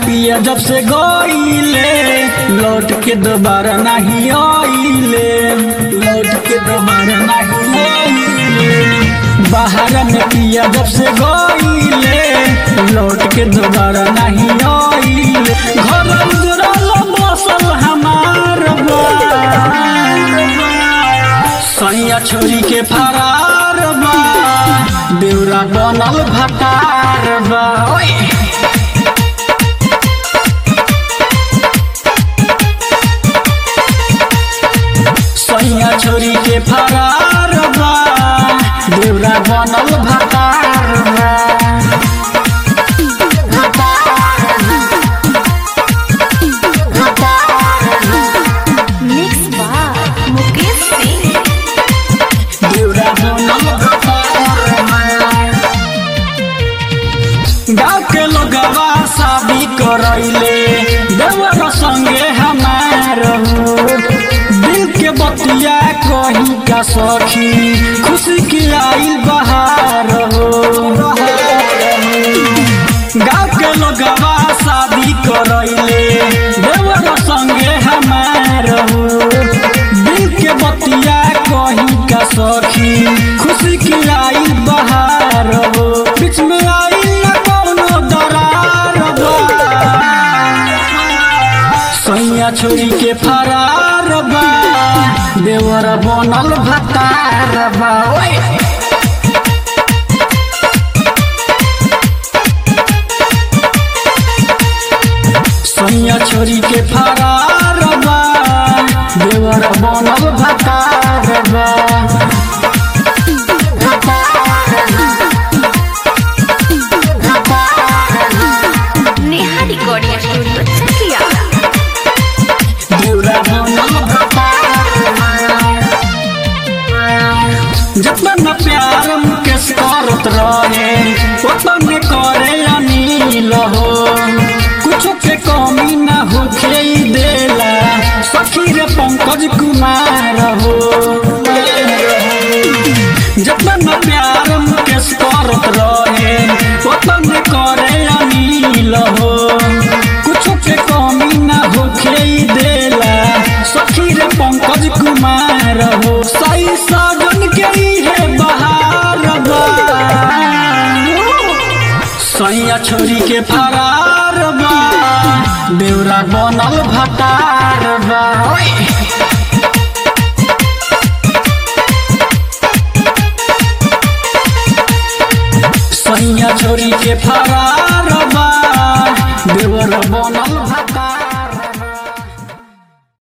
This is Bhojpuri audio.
पिया जब से गईले लौट के दोबारा नहीं आइले लौट के दोबारा नहीं आइले बाहर में पिया जब से गईले लौट के दोबारा नहीं आइले घर उजरल बसल हमार बा सैया छोरी के फरार बा बेउरा बनल भटार बा ओए सैया छोरी के फरार बा बेउरा बनल भटार बा मिक्स बार मुकेश सिंह बेउरा बनल भटार बा गाँव के लोगवा शादी करैले देवर संगे हमार हो। दिल के बतिया कही का सखी खुशी की आई बहार हो गाँव के लोगवा शादी करैले देवर संगे हमार हो दिल के बतिया कही का सखी खुशी की आई बहार हो बीच में आई न कौनो दरार बा सैया छोरी के फरार बा देवर बनल भतार बा ओए सैया छोरी के फरार बा देवर बनल भतार बा नेहा रिकॉर्डिंग स्टूडियो चकिया देवरा बनल भतार जतन प्यार मुकेश करत रहे ओतन करे अनिल हो कुछ के कमी न होखे ई देला सखी रे पंकज कुमार हो जतन प्यार मुकेश करत रहे ओतन करे अनिल हो कुछ के कमी न होखे ई देला सखी रे पंकज कुमार हो सही साजन के इहे बहार बा सैया छोरी के फरार बा बेउरा बनल भटार बा ओए सैया छोरी के फरार बा देवर बनल